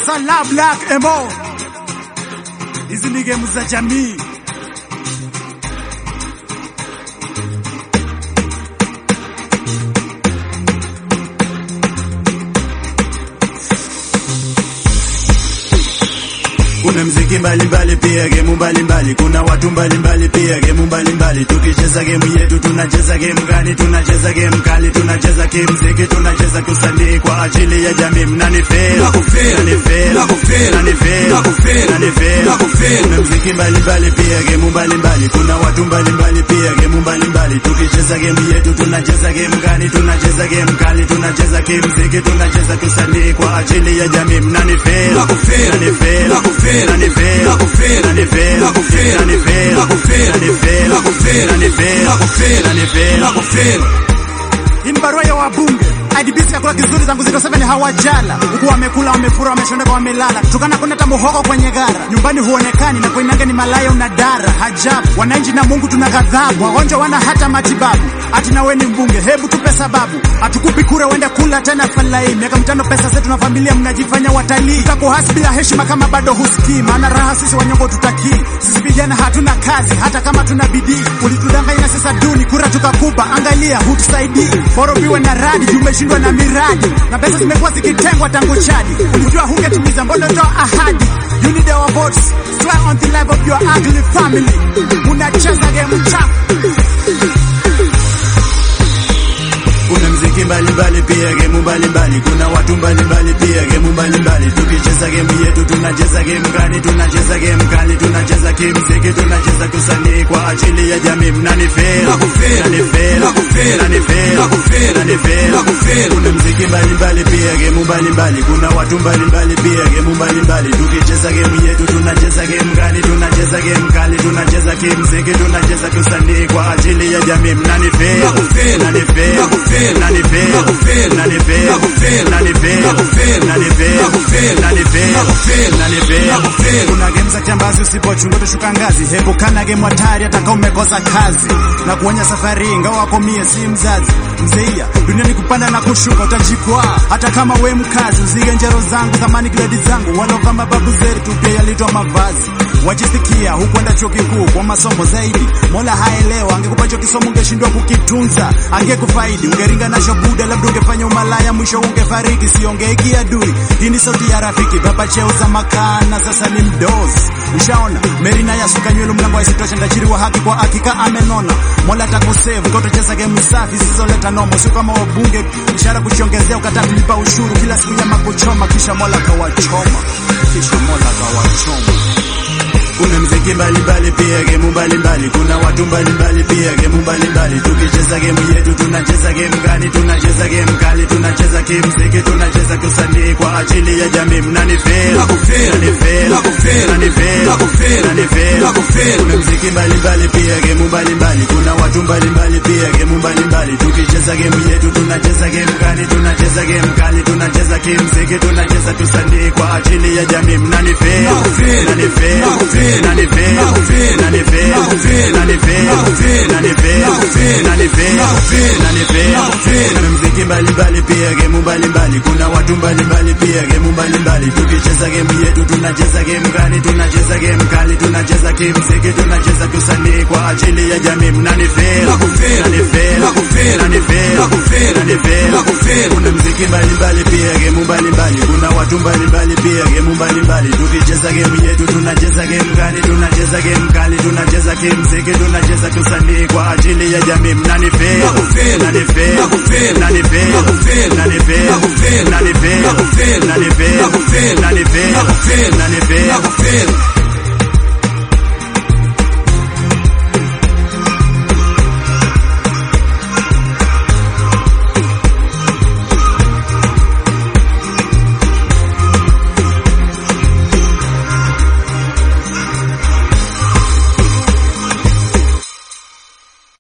Salam Black Emo. Hizi ni game za jamii. Kuna mziki mbalimbali pia gemu mbalimbali, kuna watu mbalimbali pia gemu mbalimbali. Tukicheza gemu yetu tunacheza gemu gani? Tunacheza gemu kali, tunacheza kimziki, tunacheza kusanii kwa ajili ya jamii. Mnanifeel, Nakufeel, mnanifeel, nakufeel, mnanifeel, nakufeel, mnanifeel. nakufeel. Kuna mziki mbalimbali pia gemu mbalimbali, kuna watu mbalimbali pia gemu mbalimbali. Tukicheza gemu yetu tunacheza gemu gani? Tunacheza gemu kali, tunacheza kimziki, tunacheza kusanii kwa ajili ya jamii. Mnanifeel, Nakufeel, mnanifeel, nakufeel, mnanifeel, nakufeel, mnanifeel, nakufeel, mnanifeel, nakufeel, mnanifeel, nakufeel, mnanifeel, nakufeel, mnanifeel. nakufeel. Hii ni barua ya wabunge. IDBC chakula kizuri tangu zero seven hawajala. Huku wamekula, wamefura, wameshondeka, wamelala. Tukana kuna hata muhogo kwenye gara. Nyumbani huonekani na koinange ni malaya unadara. Hajabu. Wananchi na Mungu tuna ghadhabu. Wagonjwa wana hata matibabu. Ati na wewe ni mbunge, hebu tupe sababu. Hatukupi kura uende kula tena falai. Miaka mitano pesa zetu na familia mnajifanya watalii. Takuhasi bila heshima kama bado husikii. Maana raha sisi wanyongo tutakii. Sisi vijana hatuna kazi hata kama tuna bidii. Ulitudanganya sasa duni, kura tukakupa. Angalia hutusaidii. Bora upiwe na radi, tumeshindwa na miradi. Na pesa zimekuwa zikitengwa tangu chadi. Ulijua hungetimiza, mbona toa ahadi? You need our votes. Swear on the life of your ugly family. Unacheza game chafu. Kuna mziki mbalimbali pia gemu mbalimbali, kuna watu mbalimbali pia gemu mbalimbali. Tukicheza gemu yetu tunacheza gemu gani? Tunacheza gemu kali, tunacheza kimziki, tunacheza kusanii kwa ajili ya jamii. Mnanifeel, Nakufeel, mnanifeel, nakufeel, mnanifeel, nakufeel, mnanifeel. nakufeel. Kuna mziki mbalimbali pia gemu mbalimbali, kuna watu mbalimbali pia gemu mbalimbali. Tukicheza gemu yetu tunacheza gemu gani? Tunacheza gemu kali, tunacheza kimziki, tunacheza kusanii kwa ajili ya jamii. Mnanifeel, Nakufeel, mnanifeel, nakufeel, mnanifeel, nakufeel, mnanifeel, nakufeel, mnanifeel, nakufeel, mnanifeel, nakufeel, mnanifeel, nakufeel, mnanifeel. nakufeel. Kuna game za kiambazi usipochunga utashuka ngazi. Hebu kana game hatari hata kama umekosa kazi. Na kuonya safari ingawa wako mie si mzazi. Mzeia, duniani kupanda na kushuka utajikwaa. Hata kama we mkazi, uzige njero zangu, thamani gredi zangu. Walova mababu zetu pia yalitwa mavazi. Wajisikia hukwenda chuo kikuu kwa masomo zaidi. Mola haelewa, angekupa hicho kisomo ungeshindwa kukitunza. Angekufaidi, ungeringa nacho buda, labda ungefanya umalaya, mwisho ungefariki. Siongeki adui, hii ni sauti ya rafiki. Baba cheuza makana, sasa ni mdozi. Ushaona Merina yasuka nywele, mlango haisitosha, tajiri wa haki kwa hakika amenona. Mola atakusave kwa utacheza game safi zisizoleta nomo, sio kama wabunge ishara kuchiongezea, ukataa kulipa ushuru kila siku nyama kuchoma, kisha Mola kawachoma, kisha Mola kawachoma. Kuna mziki mbalimbali pia gemu mbalimbali, kuna watu mbalimbali pia gemu mbalimbali. Tukicheza gemu yetu tunacheza gemu gani? Tunacheza gemu kali, tunacheza kimziki, tunacheza kusanii kwa ajili ya jamii. Mnanifeel, Nakufeel, mnanifeel, nakufeel, mnanifeel, nakufeel, mnanifeel. nakufeel. Kuna mziki mbalimbali pia gemu mbalimbali, kuna watu mbalimbali pia gemu mbalimbali. Tukicheza gemu yetu tunacheza gemu gani? Tunacheza gemu kali, tunacheza kimziki, tunacheza kusanii kwa ajili ya jamii. Mnanifeel, Nakufeel, mnanifeel, nakufeel, mnanifeel, nakufeel, mnanifeel, nakufeel, mnanifeel, nakufeel, mnanifeel, nakufeel, mnanifeel, nakufeel, mnanifeel. nakufeel. Kuna mziki mbalimbali pia gemu mbalimbali, kuna watu mbalimbali pia gemu mbalimbali. Tukicheza gemu yetu tunacheza gemu gani? Tunacheza gemu kali, tunacheza kimziki, tunacheza kusanii kwa ajili ya jamii. Mnanifeel, Nakufeel, mnanifeel, nakufeel, mnanifeel, nakufeel, mnanifeel. nakufeel. Kuna mziki mbalimbali pia gemu mbalimbali, kuna watu mbalimbali pia gemu mbalimbali. Tukicheza gemu yetu tunacheza gemu gani? Tunacheza gemu kali, tunacheza kimziki, tunacheza kusanii kwa ajili ya jamii. Mnanifeel, Nakufeel, mnanifeel, nakufeel, mnanifeel, nakufeel, mnanifeel, nakufeel, mnanifeel, nakufeel, mnanifeel, nakufeel, mnanifeel, nakufeel, mnanifeel. nakufeel.